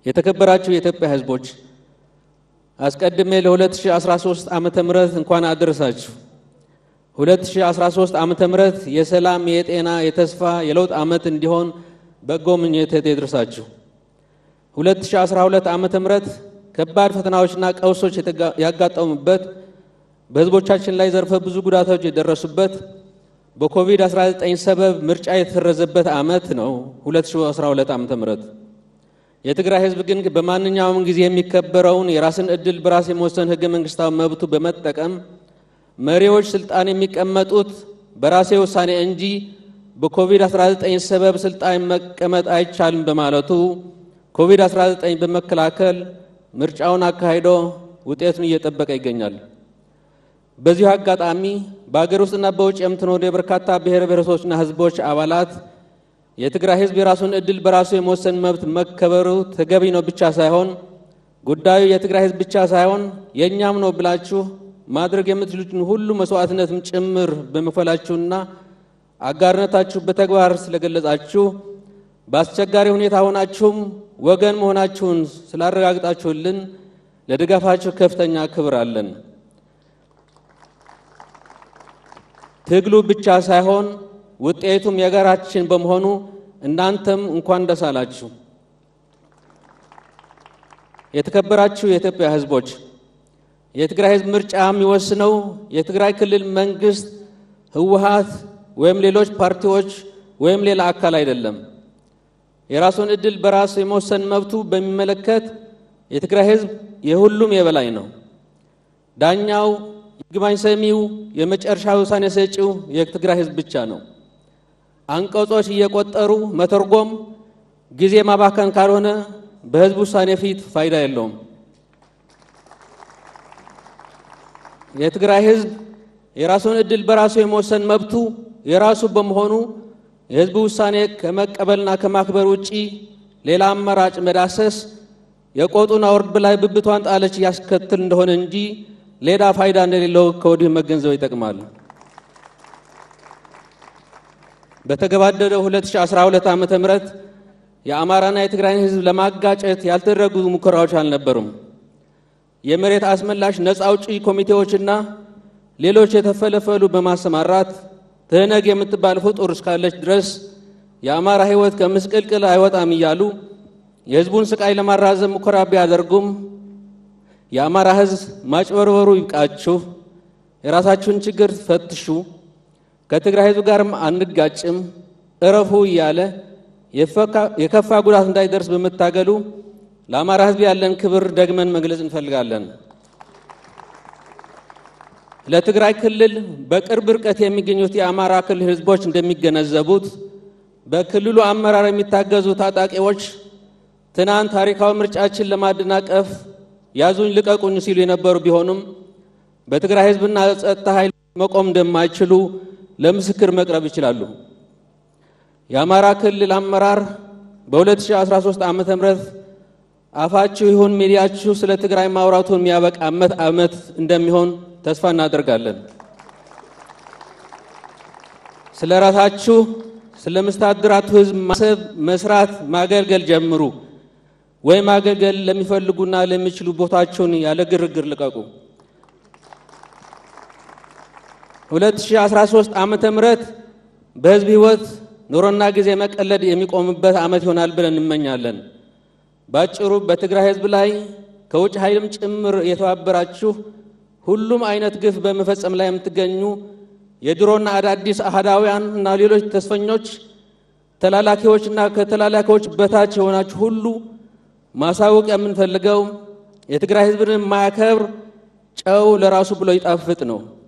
የተከበራችሁ የኢትዮጵያ ሕዝቦች አስቀድሜ ለ2013 ዓመተ ምህረት እንኳን አደረሳችሁ። 2013 ዓመተ ምህረት የሰላም፣ የጤና፣ የተስፋ፣ የለውጥ ዓመት እንዲሆን በጎ ምኞቴ ይድረሳችሁ። 2012 ዓመተ ምህረት ከባድ ፈተናዎችና ቀውሶች ያጋጠሙበት በሕዝቦቻችን ላይ ዘርፈ ብዙ ጉዳቶች የደረሱበት በኮቪድ-19 ሰበብ ምርጫ የተሰረዘበት ዓመት ነው 2012 ዓመተ ምህረት የትግራይ ህዝብ ግን በማንኛውም ጊዜ የሚከበረውን የራስን ዕድል በራስ የመወሰን ህገ መንግስታዊ መብቱ በመጠቀም መሪዎች ስልጣን የሚቀመጡት በራሴ ውሳኔ እንጂ በኮቪድ-19 ሰበብ ስልጣን መቀመጥ አይቻልም በማለቱ ኮቪድ-19 በመከላከል ምርጫውን አካሂዶ ውጤቱን እየጠበቀ ይገኛል። በዚሁ አጋጣሚ በአገር ውስጥና በውጭ የምትኖሩ የበርካታ ብሔር ብሔረሰቦችና ህዝቦች አባላት የትግራይ ህዝብ የራሱን ዕድል በራሱ የመወሰን መብት መከበሩ ተገቢ ነው ብቻ ሳይሆን ጉዳዩ የትግራይ ህዝብ ብቻ ሳይሆን የእኛም ነው ብላችሁ ማድረግ የምትችሉትን ሁሉ መስዋዕትነትም ጭምር በመክፈላችሁና አጋርነታችሁ በተግባር ስለገለጻችሁ በአስቸጋሪ ሁኔታ ሆናችሁም ወገን መሆናችሁን ስላረጋግጣችሁልን ለድጋፋችሁ ከፍተኛ ክብር አለን። ትግሉ ብቻ ሳይሆን ውጤቱም የጋራችን በመሆኑ እናንተም እንኳን ደስ አላችሁ። የተከበራችሁ የኢትዮጵያ ህዝቦች፣ የትግራይ ህዝብ ምርጫ የሚወስነው የትግራይ ክልል መንግስት፣ ህወሓት ወይም ሌሎች ፓርቲዎች ወይም ሌላ አካል አይደለም። የራሱን ዕድል በራሱ የመወሰን መብቱ በሚመለከት የትግራይ ህዝብ የሁሉም የበላይ ነው። ዳኛው፣ ይግባኝ ሰሚው፣ የመጨረሻ ውሳኔ ሰጪው የትግራይ ህዝብ ብቻ ነው። አንቀጾች እየቆጠሩ መተርጎም ጊዜ ማባከን ካልሆነ በህዝብ ውሳኔ ፊት ፋይዳ የለውም። የትግራይ ህዝብ የራሱን ዕድል በራሱ የመወሰን መብቱ የራሱ በመሆኑ የህዝብ ውሳኔ ከመቀበልና ከማክበር ውጪ ሌላ አማራጭ መዳሰስ የቆጡን አውርድ በላይ ብብቷን ጣለች ያስከትል እንደሆነ እንጂ ሌላ ፋይዳ እንደሌለው ከወዲሁ መገንዘብ ይጠቅማል። በተገባደደው 2012 ዓመተ ምህረት የአማራና የትግራይን ህዝብ ለማጋጨት ያልተደረጉ ሙከራዎች አልነበሩም። የመሬት አስመላሽ ነፃ አውጪ ኮሚቴዎችና ሌሎች የተፈለፈሉ በማሰማራት ትህነግ የምትባል ፍጡር እስካለች ድረስ የአማራ ህይወት ከምስቅልቅል አይወጣም እያሉ የህዝቡን ስቃይ ለማራዘም ሙከራ ቢያደርጉም የአማራ ህዝብ ማጭበርበሩ ይብቃችሁ፣ የራሳችሁን ችግር ፈትሹ፣ ከትግራይ ህዝብ ጋርም አንጋጭም፣ እረፉ እያለ የከፋ ጉዳት እንዳይደርስ በመታገሉ ለአማራ ህዝብ ያለን ክብር ደግመን መግለጽ እንፈልጋለን። ለትግራይ ክልል በቅርብ ርቀት የሚገኙት የአማራ ክልል ህዝቦች እንደሚገነዘቡት በክልሉ አመራር የሚታገዙ ታጣቂዎች ትናንት ታሪካዊ ምርጫችን ለማደናቀፍ ያዙኝ ልቀቁኝ ሲሉ የነበሩ ቢሆኑም በትግራይ ህዝብና ጸጥታ ኃይል መቆም እንደማይችሉ ለምስክር መቅረብ ይችላሉ። የአማራ ክልል አመራር በ2013 ዓ ም አፋችሁ ይሁን ሚዲያችሁ ስለ ትግራይ ማውራቱን የሚያበቃ ዓመት ዓመት እንደሚሆን ተስፋ እናደርጋለን። ስለ ራሳችሁ ስለ መስተዳድራቱ ህዝብ ማሰብ፣ መስራት፣ ማገልገል ጀምሩ። ወይ ማገልገል ለሚፈልጉና ለሚችሉ ቦታቸውን ያለ ግርግር ልቀቁ። 2013 ዓመተ ምህረት በህዝብ ህይወት ኑሮና ጊዜ መቀለድ የሚቆምበት ዓመት ይሆናል ብለን እንመኛለን። ባጭሩ በትግራይ ህዝብ ላይ ከውጭ ኃይልም ጭምር የተባበራችሁ ሁሉም አይነት ግፍ በመፈጸም ላይ የምትገኙ የድሮና አዳዲስ አህዳውያን እና ሌሎች ተስፈኞች ተላላኪዎችና ከተላላኪዎች በታች የሆናችሁ ሁሉ ማሳወቅ የምንፈልገው የትግራይ ህዝብን የማያከብር ጨው ለራሱ ብሎ ይጣፍጥ ነው።